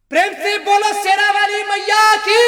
प्रेम से बोलो शेरा वाली मैया की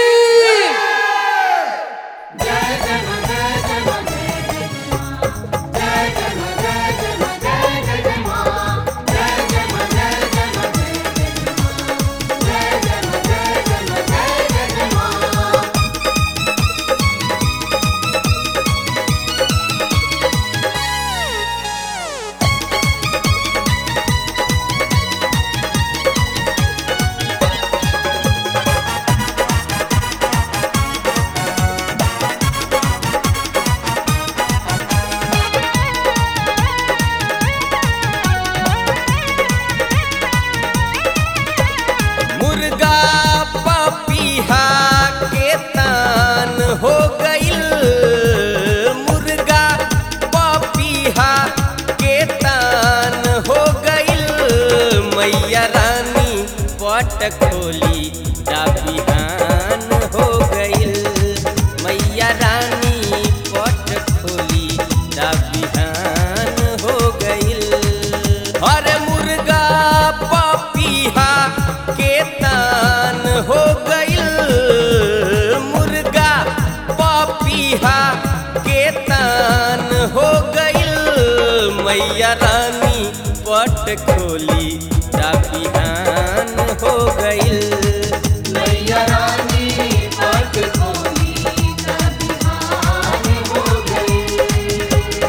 मुर्गा पपीहा के तान हो गईल मुर्गा पपीहा के तान हो गईल मैया रानी पट खोली बिहान हो गईल मैया रानी पट खोली बिहान हो गईल अरे मुर्गा पपीहा के तान हो गईल मुर्गा पपीहा के तान हो गईल मैया रानी पट खोली बिहान हो गईल मैया रानी पट खोली बिहान हो गई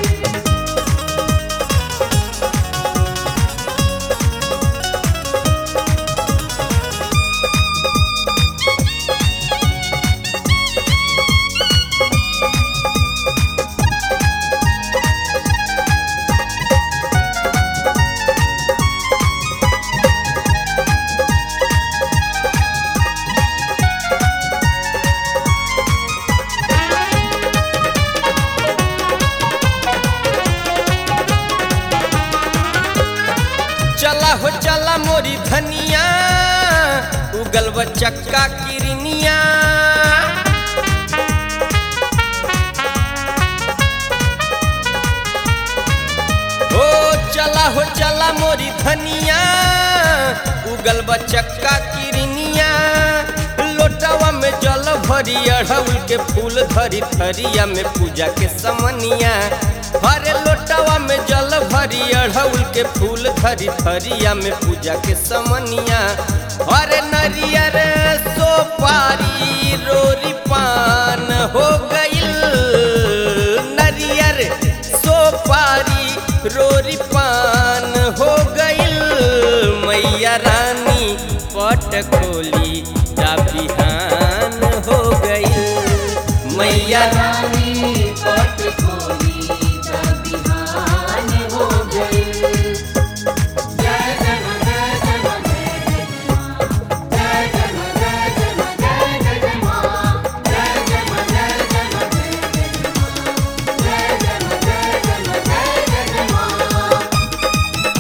चला हो चला मोरी धनिया उगल व चक्का किरनिया ओ चला हो चला मोरी धनिया उगल व चक्का किरनिया लोटवा में जल भरी अढ़उल के फूल धरी थरिया में पूजा के समनिया हरे लोटवा में जल भरी अढ़उल के फूल धरी थरिया में पूजा के समनिया हरे नरियर सोपारी रोरी पान हो गईल नरियर सोपारी रोरी पान हो गईल मैया रानी पट खोली बिहान हो गईल मैया रानी पट खोली बिहान हो गई जय जन जय जन जय जय जन जय जन जय जय मां जय जन जय जन जय जन जय जन जय जय मां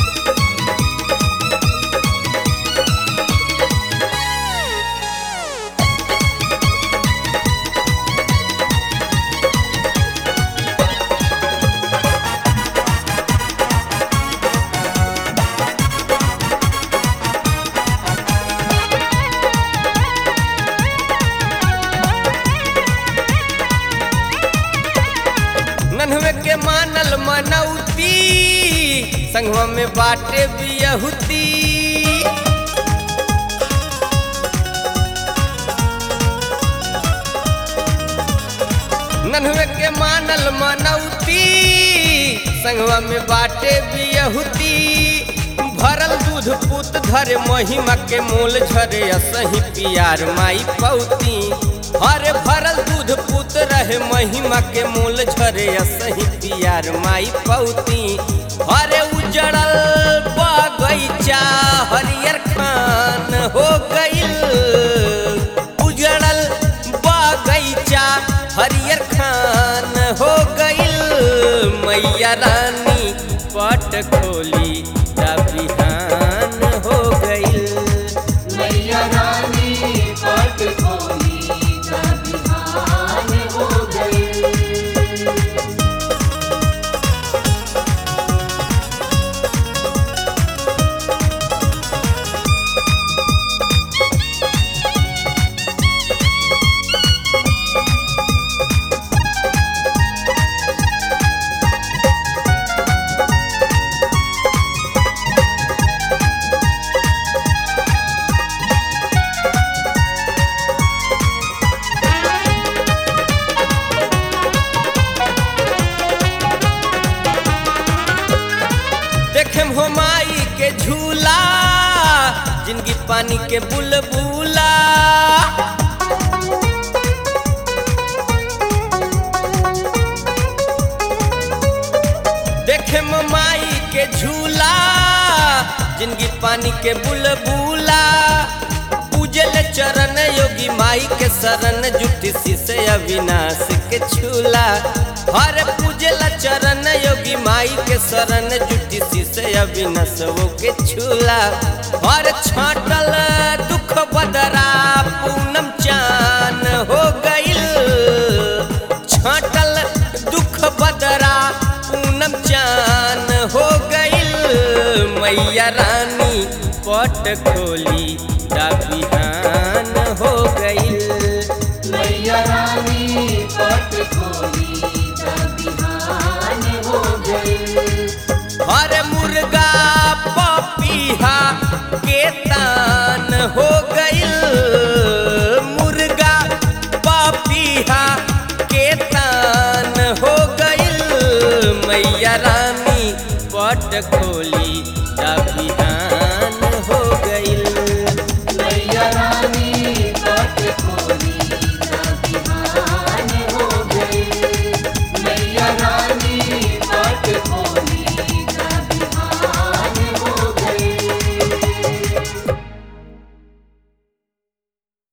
नन्हवे के मानल मनौती संगवा में बाटे बियहुती नन्हवे के मानल मनौती संगवा में बाटे बियहुती भरल दूध पुत धरे महिमा के मोल झरे असही पियार माई पौती हरे भरल दूध पुत रहे महिमा के मोल झरे असही पियार माई पौती हरे उजड़ल बगैचा हरियर खान हो गईल उजड़ल बगैचा हरियर खान हो गईल मैया रानी पट खोली बिहान हो गईल मैया रानी पट खोली बिहान हो गई ओ जिंदगी पानी के बुलबुला देखे माई के झूला जिंदगी पानी के बुलबुला पूजल चरण योगी माई के शरण जुटी शीश अविनाश के छूला हर पूजल चरण योगी माई के शरण जुटी शीश अविनाश वो के छूला हर छाटल दुख बदरा पूनम चान हो गइल छाटल दुख बदरा पूनम चान हो गइल मैया रानी पट खोली दा बिहान हो गइल मैया रानी पट खोली तब बिहान हो गई हर मुर्गा पपीहा के तान हो गइल मुर्गा पपीहा के तान हो गइल मैया रानी पट खोली